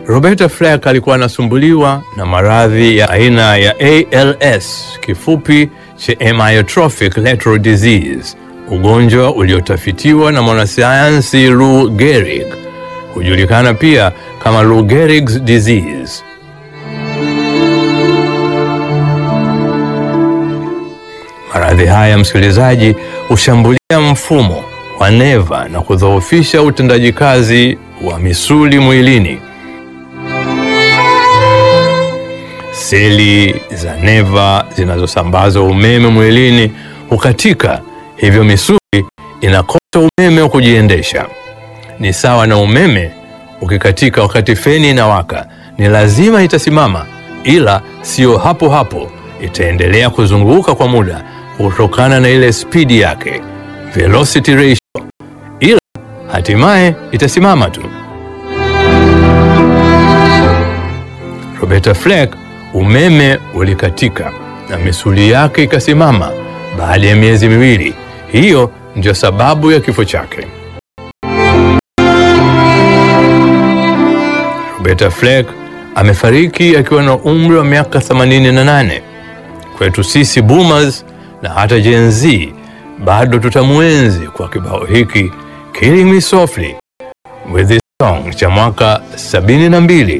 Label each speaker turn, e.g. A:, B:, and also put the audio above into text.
A: Roberta Flack alikuwa anasumbuliwa na maradhi ya aina ya ALS, kifupi cha amyotrophic lateral disease, ugonjwa uliotafitiwa na mwanasayansi Lou Gehrig, hujulikana pia kama Lou Gehrig's disease. Maradhi haya, msikilizaji, hushambulia mfumo wa neva na kudhoofisha utendaji kazi wa misuli mwilini. Seli za neva zinazosambaza umeme mwilini hukatika, hivyo misuli inakosa umeme wa kujiendesha. Ni sawa na umeme ukikatika wakati feni inawaka, ni lazima itasimama, ila sio hapo hapo, itaendelea kuzunguka kwa muda kutokana na ile spidi yake, velocity ratio, ila hatimaye itasimama tu. Roberta Flack umeme ulikatika na misuli yake ikasimama baada ya miezi miwili. Hiyo ndio sababu ya kifo chake. Roberta Flack amefariki akiwa na umri wa miaka 88. Kwetu sisi boomers na hata Gen Z bado tutamwenzi kwa kibao hiki Killing Me Softly with this song cha mwaka 72